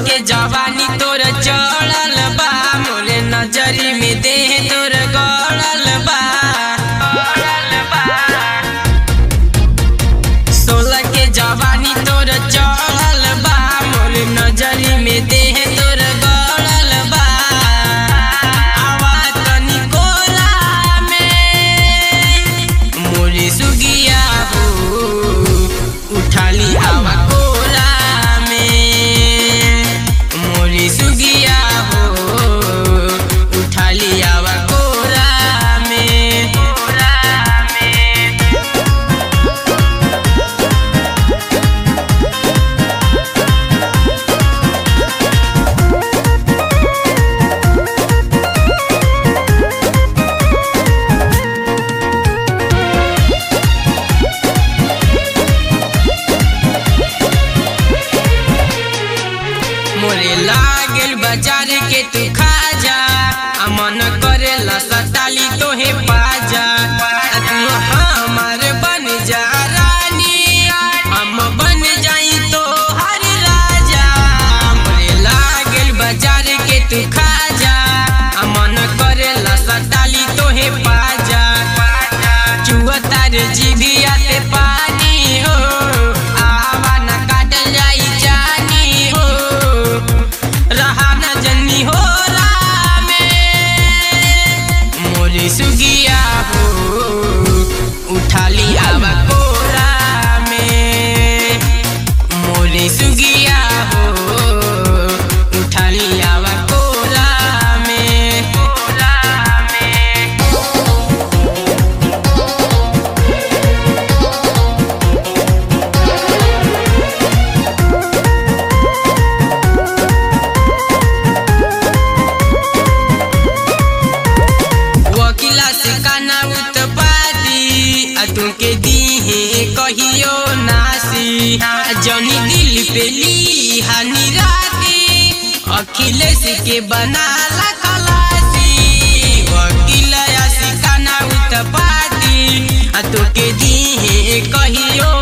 के जवानी तोर चढ़ल बा मोरे नजरी में देह तोर गड़ल बा सोलह के जवानी तोर चढ़ल बा मोरे नजरी में देह तोर गड़ल बा आवा तनी कोला में मोरे सुगिया हो उठाली आवा कोला में मोरे सुगिया हो उठाली आवा कोला में कोला में मोरे लागल बाजार के तू खा जा आ मन करेला सताली तोहे पाजा आ तू हमार बन जा रानी हम बन जाई तो हर राजा मोरे लागल बाजार के तू खा जा आ मन करेला सताली तोहे पाजा चुआ तार जीभिया ते पानी हो आवा न काटल जाई जानी हो रहा न जन्नी हो रामे मोरी सुगिया हो उठाली आवा कोरा में मोरी सुगिया हो उठाली आवा कोरा में कोरा में वकीला से काना उत्पादी आ तुमके दीहे कहियो नासी आ जनी दिल पे ली हानि राती अखिलेश के बनाला खलासी वकीला से काना उत्पादी आ तुमके दीहे कहियो